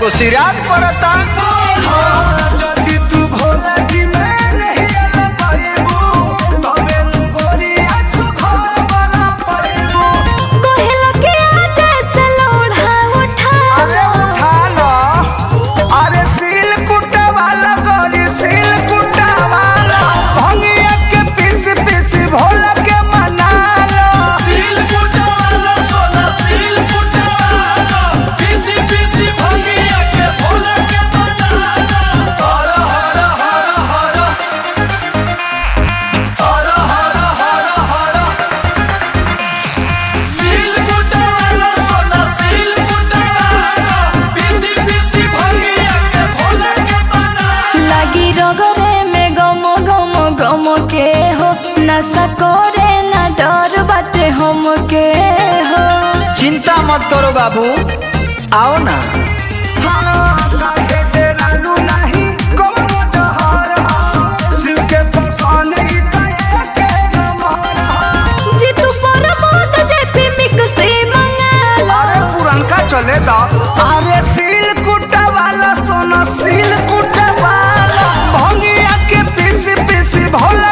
सिराज पड़ता যদি তু ভোলা কি মেরে হিয়ালা পাইবো তবে গোরি আসু খবরা পাইবো कोहला के आज से लोढ़ा उठा अरे उठा लो अरे सील कुटा वाला गोरी सील कुटा वाला भंगिया के पीस पीस भोला के मना लो सील कुटा वाला सोना सील कुटा वाला पीसी पीसी भंगिया के भोला के मना लो हर हर हर हर हर हर हर हर सील कुटा वाला सोना सील कुटा वाला पीसी पीसी भंगिया के भोला के मना लगी रगरे में गमो गमो गमो के हो नशा करे ना डर बाटे हम के हो चिंता मत करो बाबू आओ ना हाँ काहे डेरालू नहीं कौनो जहर हाँ शिव के पसंद ही तो एके नंबर हाँ जी तू पर मौत जेपी मिक्सी मंगा लो अरे पुरनका चले दा अरे सील कुटा वाला सोना सील कुटा वाला भंगिया के पीस पीस भोला